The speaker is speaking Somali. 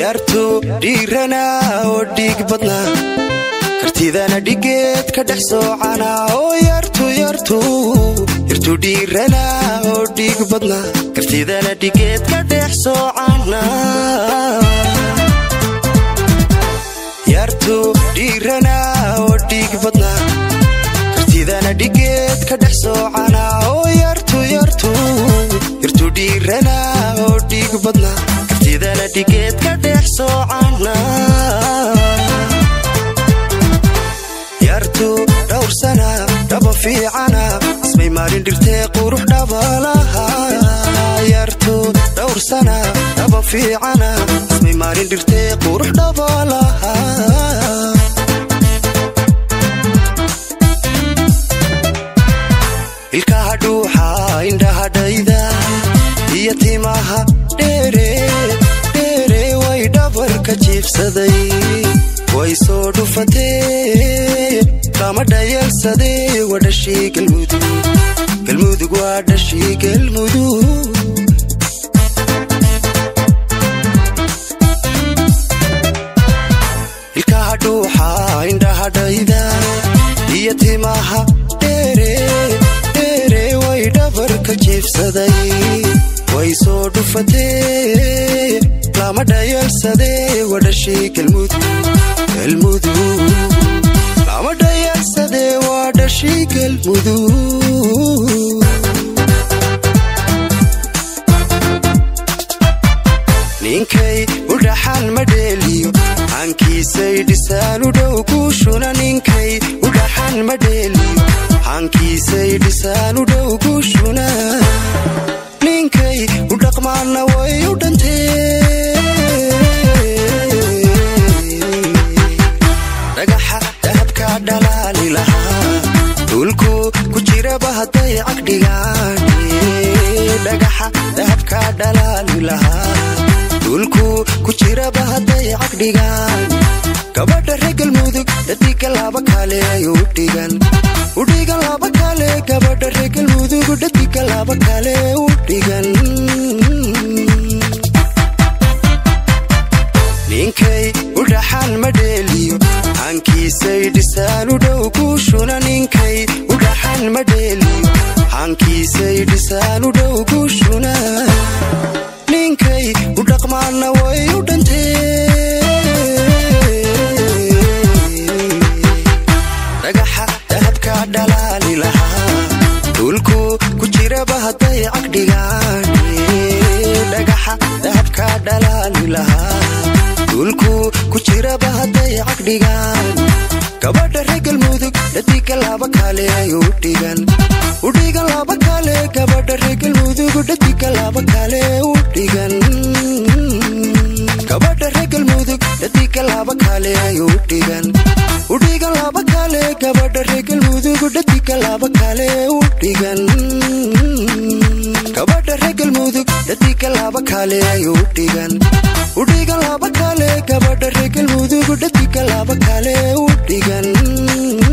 yartu dhiirana oo dhiig badna kartidana dhigeed ka dhex soocana oo yartu yartu yartu dhiirana oo dhiig badna kartidana dhigeed ka dhex soocana yartu dhiirana oo dhiig badna kartidana dhigeed ka dhex soocana oo yartu yartu yartu dhiirana oo dhiig badna kartidana dhigeed ka dhex soocana yartu dhowr sana dhaba fiicana ismay maalin dhirtee qurux dhabalaha yartu dhowr sana dhaba fiicana ismay maalin dhirtee qurux dhabalaha ilkaha dhuuxa indhahadhayda iyo timaha dheere dheere way dhabarka jiibsaday way soo dhufatee kama dhayalsadee waa dhashii galmudug galmudug waa dhashii galmudug ilkaha dhuuxa indhahadhayda iyo timaha dheere dheere way dhabarka jiibsaday way soo dhufatee lama dhayalsadee waa dhashii galmudug galmudug lama dhayalsadee waa dhashii galmudug ninkay u dhaxan ma dheeliyo hankiisay dhisaan u dhow guushuna ninkay u dhaxan ma dheeliyo hankiisay dhisaan u dhow guushuna ninkay u dhaqmaanna way u dhantee dhagaxa dahabka dhalaali lahaa dhulku ku jiraba hadday cagdhigaan dhagaxa dahabka dhalaali lahaa dhulku ku jiraba hadday cagdhigaan gabadha reer galmudug dhadiga laba kale u dhigan udhigan laba kale gabadha reer galmudug dhadiga laba kale u dhigan ninkay u dhaxan ma dheeliyo hankiisay dhisaan u dhow guushuna ninkay u dhaxan ma dheeliyo hankiisay dhisaan u dhow guushuna ninkay u dhaqmaanna way u dhantee dhagaxa dahabka dhalaali lahaa dhulku ku jiraba hadday cagdhigaan dhagaxa dahabka dhalaali lahaa dhulku ku jiraba hadday cagdhigaan gabadha reer galmudug dhadiga laba kale u dhigan udhigan laba kale gabadha reer galmudug dhadiga laba kale u dhigan gabadha reer galmudug dhadiga laba kale u dhigan udhigan laba kale gabadha reer galmudug dhadiga laba kale u dhigan gabadha reer galmudug dhadiga laba kale u dhigan udhigan laba kale gabadha reer galmudug dhadiga laba kale u dhigan